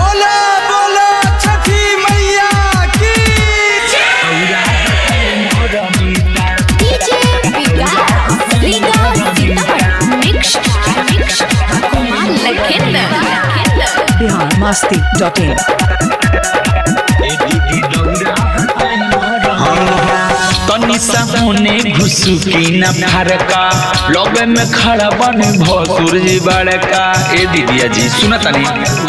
बोला बोला छठी मैया की DJ Vikas, Vikas Sitaman, Mix, Mix, Kumar Lakhinder. Bihar Masti dot in तनी सामने घुसु की न फरका लगे में खड़ा बन भसुर जी बड़का ए दीदिया जी सुना तनी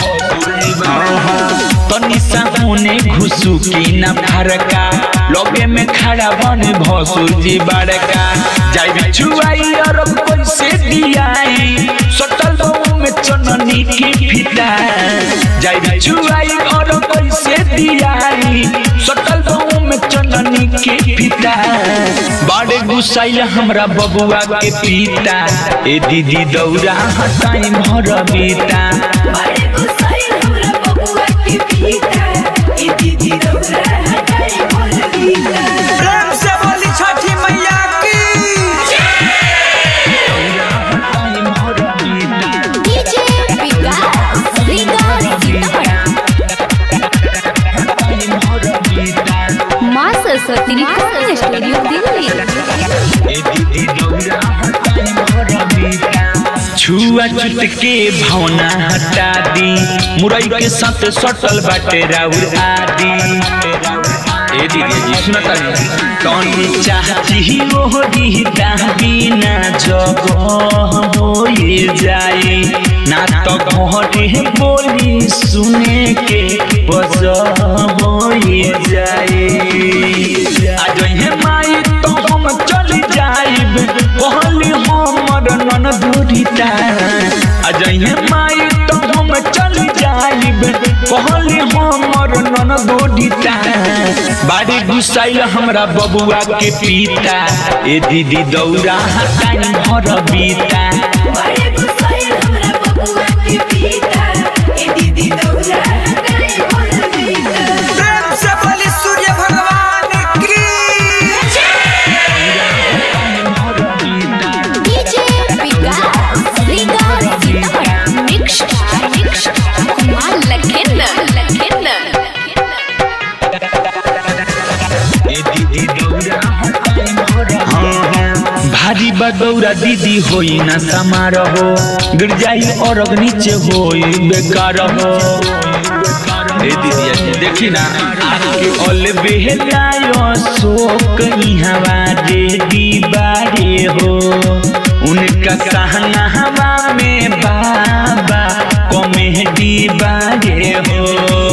तनी सामने घुसु की न फरका लगे में खड़ा बन भसुर जी बड़का जाई बिछुआई और कैसे दियाई सटल बहु में चननी की फिता जाई बिछुआई और कैसे दियाई सटल बहु में चननी के पिता बड़े गुसाइल हमरा बबुआ के पिता ए दीदी दौरा हटाई भर बीता बड़े गुस्साइल हमरा बबुआ के पीता ए दीदी रौरा हटाई मोर पीता प्रेम से बोली छठी मैया की DJ Vikas, Vikas Sitaman. माँ सरस्वती रिकॉर्डिंग स्टूडियो दिल्ली छुआ छुत के भावना हटा दी मुरई के साथ सटल बाटे राउर आदि ए दीदी जी सुनता कौन चाहती वो दीदा बिना जगह होए जाए ना तो घरे बोली सुने के बजह होए जाए आज हे माई तो हम चल जाइब कहली हमर नन दूरिता आज हे माई तो हम चल जाइब कहली हमर नन दूरिता बाड़ी गुसाइल हमरा बबुआ के पिता ए दीदी दौरा हटाई भर बीता बड़े गुस्साइल हमरा बबुआ के पीता ए दीदी रौरा हटाई मोर पीता प्रेम से बोली सूर्य भगवान की DJ Vikas, Vikas Sitaman. Mix, Mix, Kumar Lakhinder. भारी बदौरा दीदी होई न समारोह गिर जाई और नीचे होई बेकार हो ए दीदी जी देखी ना आके ओल बेहलायो शोक इहवा रे दीवारे हो उनका सहना हवा में बाबा कॉमेडी बारे हो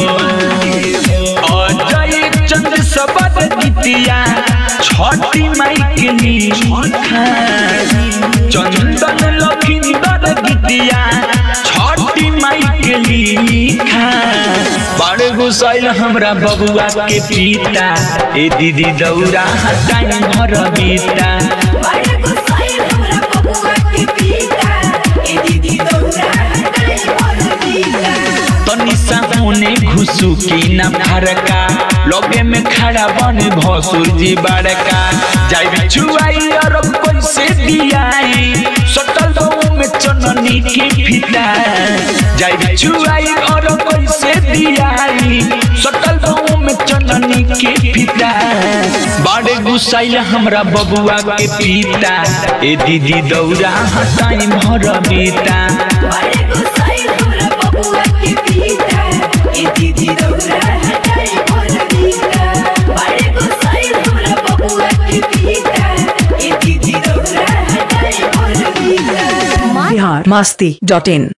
अजय चंद्र सबद गीतिया छठी माई के लिखा चंदन लखिंदर गीतिया छठी माई के लिखा बड़ गुसाइल हमरा बबुआ के पिता ए दीदी दौरा हटाई घर बीता बड़े गुस्साइल हमरा बबुआ के पीता ए दीदी रौरा हटाई मोर पीता तनी सामने घुसु की न फरका लगे में खड़ा बन भसुर जी बड़का जाई बिछुआई और कैसे दियाई सटल बहु में चननी की फिता जाई बिछुआई और कैसे दियाई सटल बहु में चननी की फिता बड़े गुसाइल हमरा बबुआ के पिता ए दीदी दौरा हटाई भर बीता बड़े गुस्साइल हमरा बबुआ के पीता ए दीदी रौरा हटाई मोर पीता बड़े गुस्साइल हमरा बबुआ के पीता ए दीदी रौरा हटाई मोर पीता बिहार मस्ती डॉट इन